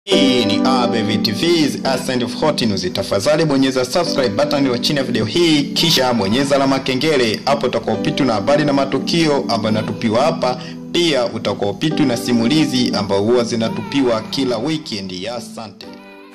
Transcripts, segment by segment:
Hii ni ABV TV's Ascent of Hot News. Tafadhali bonyeza subscribe button iliyo chini ya video hii, kisha bonyeza alama kengele. Hapo utakaopitwa na habari na matukio ambayo yanatupiwa hapa. Pia utakaopitwa na simulizi ambazo huwa zinatupiwa kila weekend. Ya asante.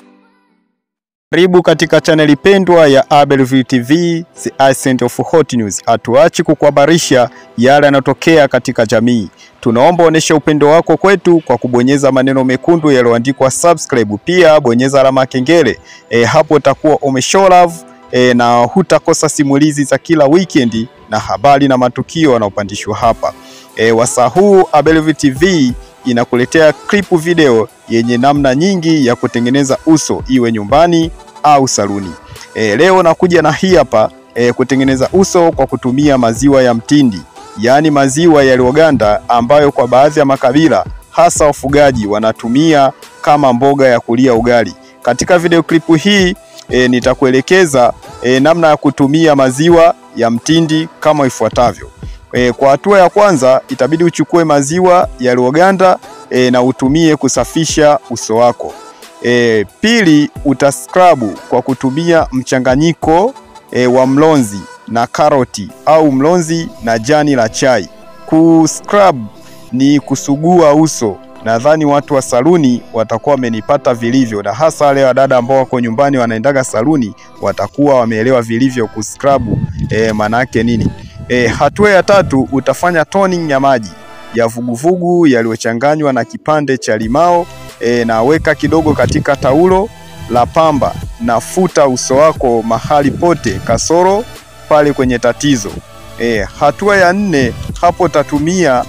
Karibu katika chaneli pendwa ya ABV TV, The Ascent of Hot News. Hatuachi kukuhabarisha yale yanayotokea katika jamii. Tunaomba onesha upendo wako kwetu kwa kubonyeza maneno mekundu yaliyoandikwa subscribe. Pia bonyeza alama ya kengele e, hapo utakuwa umeshow love e, na hutakosa simulizi za kila weekend na habari na matukio yanayopandishwa hapa. E, wasaa huu ABV TV inakuletea klipu video yenye namna nyingi ya kutengeneza uso iwe nyumbani au saluni. E, leo nakuja na hii hapa e, kutengeneza uso kwa kutumia maziwa ya mtindi, yaani maziwa yaliyoganda ambayo kwa baadhi ya makabila hasa wafugaji wanatumia kama mboga ya kulia ugali. Katika video klipu hii e, nitakuelekeza e, namna ya kutumia maziwa ya mtindi kama ifuatavyo. E, kwa hatua ya kwanza itabidi uchukue maziwa yaliyoganda e, na utumie kusafisha uso wako. E, pili utaskrabu kwa kutumia mchanganyiko e, wa mlonzi na karoti au mlonzi na jani la chai. Kuscrub ni kusugua uso. Nadhani watu wa saluni watakuwa wamenipata vilivyo, na hasa wale wadada ambao wako nyumbani wanaendaga saluni watakuwa wameelewa vilivyo kuscrub e, maana yake nini. E, hatua ya tatu utafanya toning ya maji ya vuguvugu yaliyochanganywa na kipande cha limao e, na weka kidogo katika taulo la pamba na futa uso wako mahali pote kasoro pale kwenye tatizo. E, hatua ya nne hapo utatumia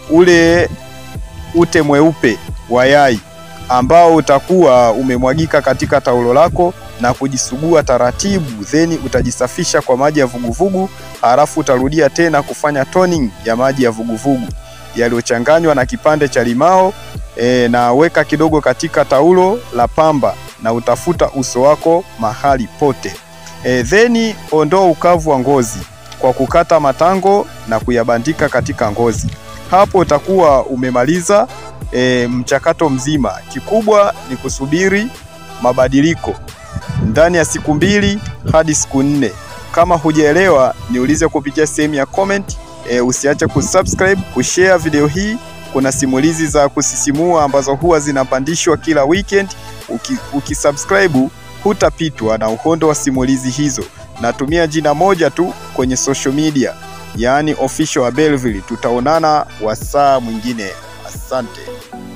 ule ute mweupe wa yai ambao utakuwa umemwagika katika taulo lako na kujisugua taratibu, then utajisafisha kwa maji ya vuguvugu, halafu utarudia tena kufanya toning ya maji ya vuguvugu yaliyochanganywa na kipande cha limao e, na weka kidogo katika taulo la pamba na utafuta uso wako mahali pote. E, then ondoa ukavu wa ngozi kwa kukata matango na kuyabandika katika ngozi. Hapo utakuwa umemaliza e, mchakato mzima. Kikubwa ni kusubiri mabadiliko ndani ya siku mbili hadi siku nne. Kama hujaelewa, niulize kupitia sehemu ya comment. E, usiache kusubscribe, kushare video hii. Kuna simulizi za kusisimua ambazo huwa zinapandishwa kila weekend. Uki, ukisubscribe hutapitwa na uhondo wa simulizi hizo. Natumia jina moja tu kwenye social media, yaani official wa Belleville. Tutaonana wasaa mwingine, asante.